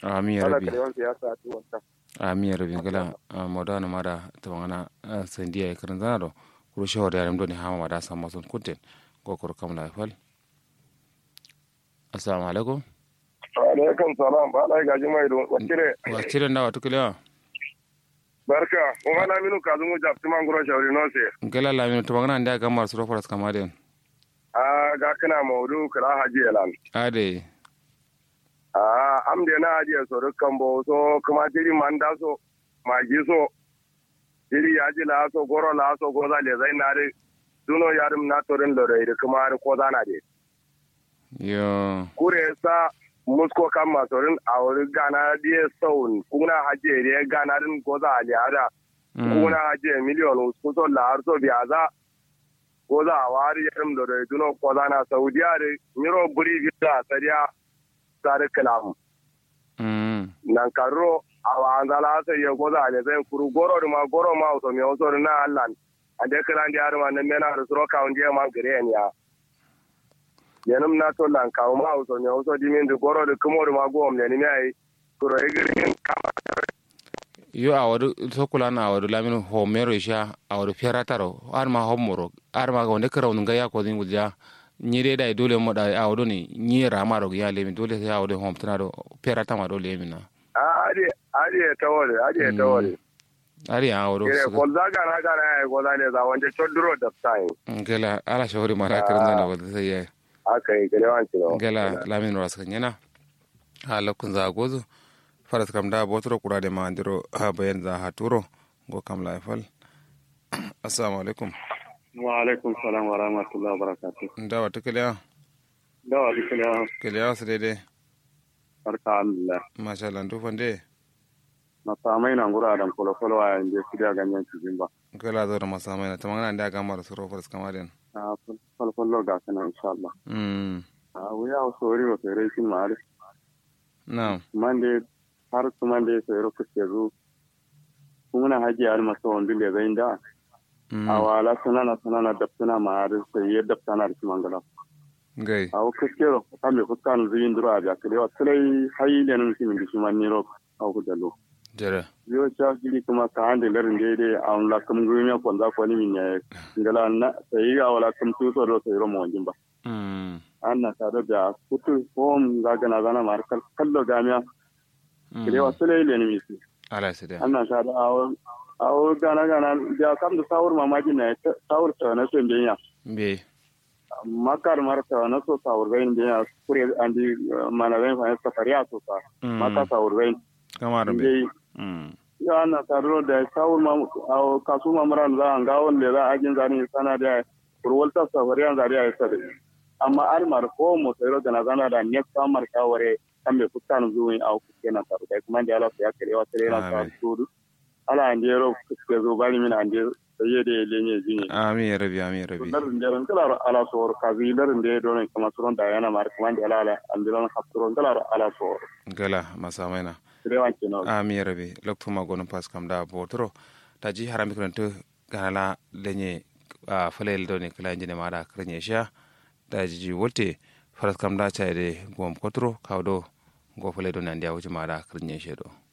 ami ya ala rabi kare wanda ya sa tu wanta ami ya rabi ngala modana mada tawangana sandiya ya karan zana do kuro shawar yaram do ne hama mada sama sun kunten go kuro kamla fal assalamu alaikum alaikum salam ba ala gaji mai don wakire wa cire ndawa tukule barka o wala minu ka zungu jafti man guro shawri no se ngala lamino tawangana nda gamar suro faras kamaden a ga kana maudu kala haji elan ade a am de na haji so dukkan bo so kuma jiri man da so magi so jiri ya ji la so goro la so goza le zai na de duno yarum na torin lore de kuma har ko zana de yo kure sa musko kan masorin a wuri gana diye saun kuna haje ne gana din goza ali ada kuna haje miliyon kuso la har so biya za goza a wari yarum da dai duno ko zana saudiya de miro buri biya sariya sare kalam mm nan karo a wa anzala sai ya goza ali zai kuru goro da ma goro ma so me so na Allah ande kala ndi har ma nan mena da suro ka unje ma gare ne ya yanum na to lan kawo ma so ne so dimin du goro de kumo ma go omne ni mai kuro igirin kama yo awadu sokula na awadu lamino homero isha awadu ferataro arma homoro arma ga wonde kara wonga ya ko din gudja nyire dai dole mo dai awadu ni nyira maro ya lemi dole sai awadu hom tanado ferata ma dole mina ade ade tawore ade tawore ari awadu kire ko zaga na ga na ko da ne za wanda chodro da sai ngela ala shawari mara kirna na wada sai ya aka yi gare wanci no ngela lamino raskan yana hala kun za gozo faras kam da botoro kura de mandiro ha bayan za ha turo go kam la fal assalamu alaikum wa alaikum salam wa rahmatullahi wa barakatuh ndawa tukaliya dawa dukkan kaliya su daidai barka alhamdulillah masha Allah ndu fande na samai na ngura dan kolo kolo a yanzu su da ganyen cikin ba kala zo da masamai na tamangana da ga mara suro faras kamaden a kolo kolo ga kana insha Allah mm a wuya o sori o fere shin mare na mande har su mande sai ro kuke zu kuma haji har masa wanda le zai da a wala sunana sunana daftana ma har sai ya daftana da mangala gai a kuke ro kame fuskan zuyin dura ga kale wa sai hayi le nan simin dishi man ni ro a ku dalo jere yo cha gili kuma ka hande lerin dede a on la kum gumi ko nda ko ni min ne ngala na sai ga wala kum tu so ro sai ro mo jimba mm anna ta da da kutu hom ga gana gana mar kal kallo gamiya kire wa sele le ni misi ala sai da anna ta da awo awo gana gana da kam da sawur mamaji ne sawur ta na so biya be makar mar ta na so sawur gain biya kure andi mana gain fa safariya so ta maka sawur gain kamar be dai mm ya na taro da sawul ma a kasu mamran za an gawon da za a jin zani sana da kurwalta safariyan zari a yasa da amma almar ko mo sayro da na zana da ne samar kaware kan me fuskan zuwa a kuke na taro da kuma da Allah ya kare wa tare na ta tudu ala an jero kuke zo bari min an je sai da lenye jini amin ya rabi amin ya rabi larin jaran kala ala sor kazi larin da don kuma suron da yana mar kuma da ala an dilan hapsuron kala ala sor gala masamai na rewan kino amin ya rabi lokto ma gonon pas kam da botoro ta ji harami kuranta ganala lenye a falel do ne kala jine mara kranye sha da ji wolte faras kam da chaide gom kotro kawdo go fale do nan dia wuce mara kranye shedo